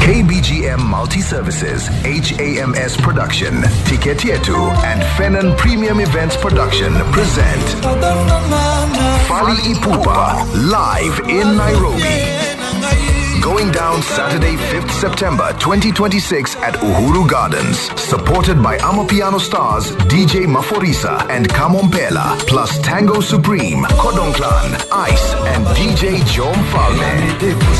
KBGM Multi Services, HAMS Production, Ticket Yetu, and Fenon Premium Events Production present Fali Ipupa live in Nairobi. Going down Saturday, 5th September 2026 at Uhuru Gardens. Supported by Amapiano stars DJ Maforisa and Kamompela, plus Tango Supreme, Kodong Clan, Ice, and DJ Jom Falme.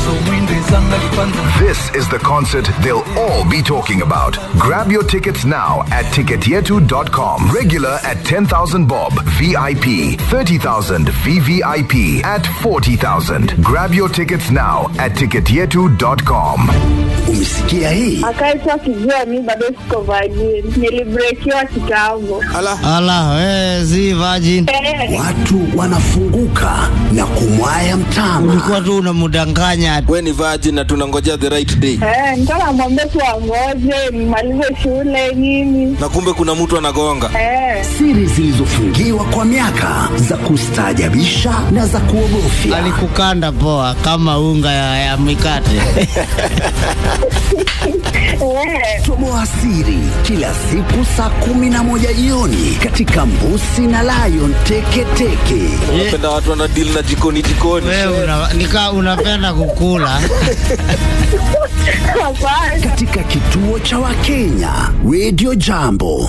This is the concert they'll all be talking about. Grab your tickets now at ticketyetu.com. Regular at 10,000 bob, VIP 30,000, VVIP at 40,000. Grab your tickets now at ticketyetu.com. Umesikia hii? akaitwa kijua mi bado siko vajini nilibrekiwa kitambo Ala, we, si virgin. Eh, Watu wanafunguka na kumwaya mtama. Ulikuwa tu unamdanganya. we ni virgin na tunangojea the right day eh, nilikuwa namwambia tu angoje nimalize shule nini na kumbe kuna mtu anagonga eh, Siri zilizofungiwa kwa miaka za kustaajabisha na za kuogofya. Alikukanda poa kama unga ya, ya mikate. eh, Toboa siri kila siku saa kumi na moja jioni katika Mbusi na Lion Teketeke. unapenda watu wana deal na jikoni jikoni Wewe una, nika unapenda kukula. hapana katika kituo cha Wakenya Radio Jambo.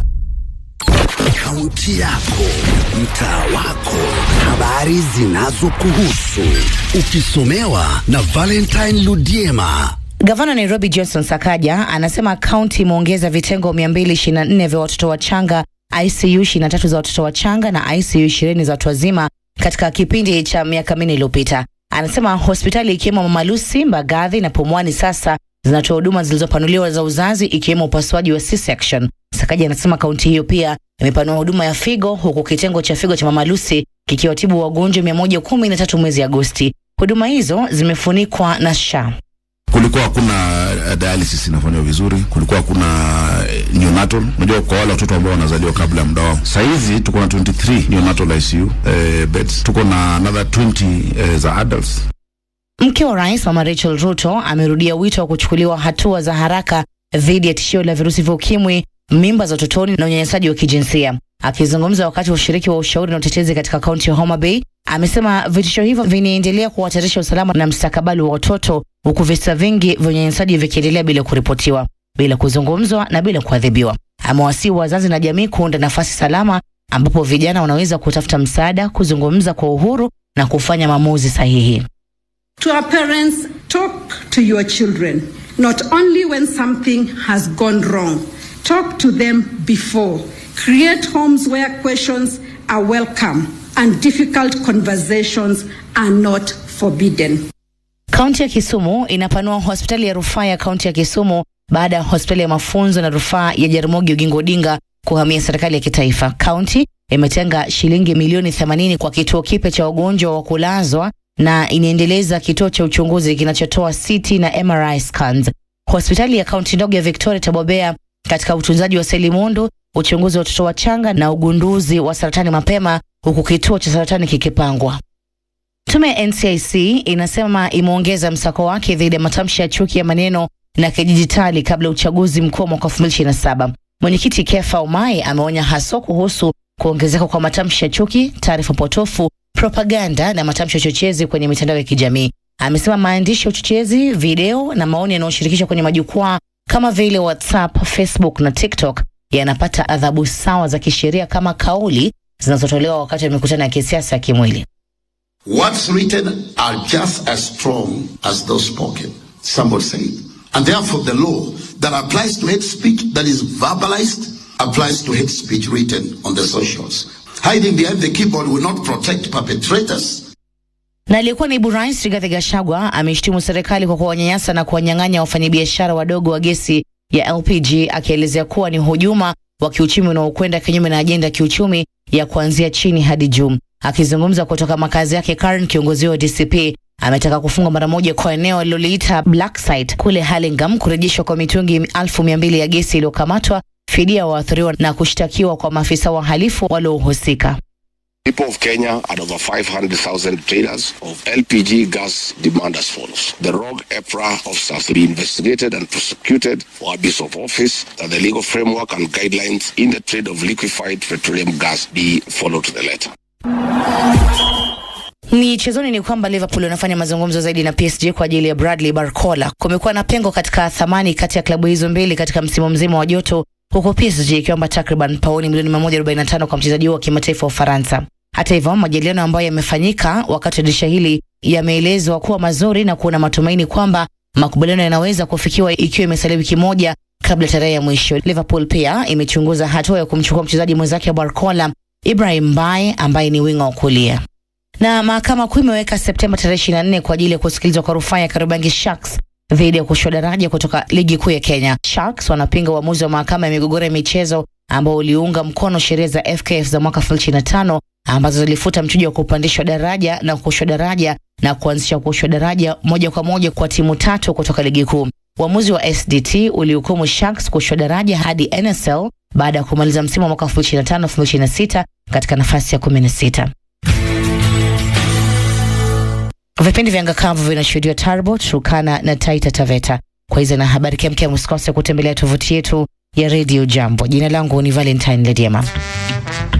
Kaunti yako, mtaa wako, habari zinazokuhusu, ukisomewa na Valentine Ludiema. Gavana Nairobi Johnson Sakaja anasema kaunti imeongeza vitengo 224 vya watoto wachanga, ICU 23 za watoto wachanga na ICU 20 za watu wazima katika kipindi cha miaka minne iliyopita. Anasema hospitali ikiwemo Mama Lucy, Mbagathi na Pumwani sasa zinatoa huduma zilizopanuliwa za uzazi ikiwemo upasuaji wa C-section. Sakaja anasema kaunti hiyo pia imepanua huduma ya figo huku kitengo cha figo cha Mama Lucy kikiwatibu wagonjwa 113 mwezi Agosti. Huduma hizo zimefunikwa na SHA. kulikuwa hakuna uh, dialysis inafanywa vizuri, kulikuwa hakuna uh, neonatal. Unajua, kwa wale watoto ambao wanazaliwa kabla ya muda wao. Saa hizi tuko na 23 neonatal ICU uh, beds, tuko na another 20 uh, za adults. Mke wa rais Mama Rachel Ruto amerudia wito wa kuchukuliwa hatua za haraka dhidi ya tishio la virusi vya ukimwi, mimba za utotoni na unyanyasaji wa kijinsia. Akizungumza wakati wa ushiriki wa ushauri na utetezi katika kaunti ya Homa Bay, amesema vitisho hivyo vinaendelea kuhatarisha usalama na mstakabali wa watoto, huku visa vingi vya unyanyasaji vikiendelea bila kuripotiwa, bila kuzungumzwa na bila kuadhibiwa. Amewasihi wazazi na jamii kuunda nafasi salama ambapo vijana wanaweza kutafuta msaada, kuzungumza kwa uhuru na kufanya maamuzi sahihi. To our parents, talk to your children, not only when something has gone wrong. Talk to them before. Create homes where questions are welcome and difficult conversations are not forbidden. Kaunti ya Kisumu inapanua hospitali ya rufaa ya kaunti ya Kisumu baada ya hospitali ya mafunzo na rufaa ya Jaramogi Oginga Odinga kuhamia serikali ya kitaifa. Kaunti imetenga shilingi milioni 80 kwa kituo kipya cha wagonjwa wa kulazwa na inaendeleza kituo cha uchunguzi kinachotoa CT na MRI scans. Hospitali ya kaunti ndogo ya Victoria itabobea katika utunzaji wa seli mundu, uchunguzi wa watoto wachanga na ugunduzi wa saratani mapema, huku kituo cha saratani kikipangwa. Tume ya NCIC inasema imeongeza msako wake dhidi ya matamshi ya chuki ya maneno na kidijitali kabla ya uchaguzi mkuu wa mwaka 2027. Mwenyekiti Kefa Umai ameonya haswa kuhusu kuongezeka kwa matamshi ya chuki, taarifa potofu, propaganda na matamshi ya uchochezi kwenye mitandao ya kijamii. Amesema maandishi ya uchochezi, video na maoni yanayoshirikishwa kwenye majukwaa kama vile WhatsApp, Facebook na TikTok yanapata adhabu sawa za kisheria kama kauli zinazotolewa wakati wa mikutano ya kisiasa ya kimwili. What's written are just as strong as those spoken. Somebody said. And therefore, the law that applies to hate speech that is verbalized applies to hate speech written on the socials. Hiding behind the keyboard will not protect perpetrators. Na aliyekuwa naibu rais Rigathi Gachagua ameshtumu serikali kwa kuwanyanyasa na kuwanyang'anya wafanyabiashara wadogo wa gesi ya LPG, akielezea kuwa ni hujuma wa kiuchumi unaokwenda kinyume na ajenda ya kiuchumi ya kuanzia chini hadi juu. Akizungumza kutoka makazi yake Karen, kiongozi wa DCP ametaka kufungwa mara moja kwa eneo aliloliita black site kule Hurlingham, kurejeshwa kwa mitungi elfu mia mbili ya gesi iliyokamatwa, fidia waathiriwa na kushtakiwa kwa maafisa wahalifu waliohusika. People of Kenya had over 500,000 traders of LPG gas demand as follows. The rogue EPRA officers to be investigated and prosecuted for abuse of office, that the legal framework and guidelines in the trade of liquefied petroleum gas be followed to the letter. Michezoni ni kwamba Liverpool wanafanya mazungumzo zaidi na PSG kwa ajili ya Bradley Barcola. Kumekuwa na pengo katika thamani kati ya klabu hizo mbili katika msimu mzima wa joto, huku PSG ikiomba takriban pauni milioni 145 kwa mchezaji huo wa kimataifa wa Ufaransa. Hata hivyo, majadiliano ambayo yamefanyika wakati wa dirisha hili yameelezwa kuwa mazuri na kuna matumaini kwamba makubaliano yanaweza kufikiwa ikiwa imesalia wiki moja kabla tarehe ya mwisho. Liverpool pia imechunguza hatua ya kumchukua mchezaji mwenzake wa Barcola Ibrahim Mbaye ambaye ni winga wa kulia na mahakama kuu imeweka Septemba tarehe 24 kwa ajili ya kusikilizwa kwa rufaa ya Kariobangi Sharks dhidi ya kushushwa daraja kutoka ligi kuu ya Kenya. Sharks wanapinga uamuzi wa mahakama ya migogoro ya michezo ambao uliunga mkono sheria za FKF za mwaka 2025 ambazo zilifuta mchujo wa kupandishwa daraja na kushushwa daraja na kuanzisha kushushwa daraja moja kwa moja kwa timu tatu kutoka ligi kuu. Uamuzi wa SDT ulihukumu Sharks kushushwa daraja hadi NSL baada ya kumaliza msimu wa mwaka 2025-2026 katika nafasi ya 16. Vipindi vya ngakavu vinashuhudiwa Tarbo, Turkana na Taita Taveta. Kwa hizo na habari kemkem, usikose kutembelea tovuti yetu ya Radio Jambo. Jina langu ni Valentine Lediema.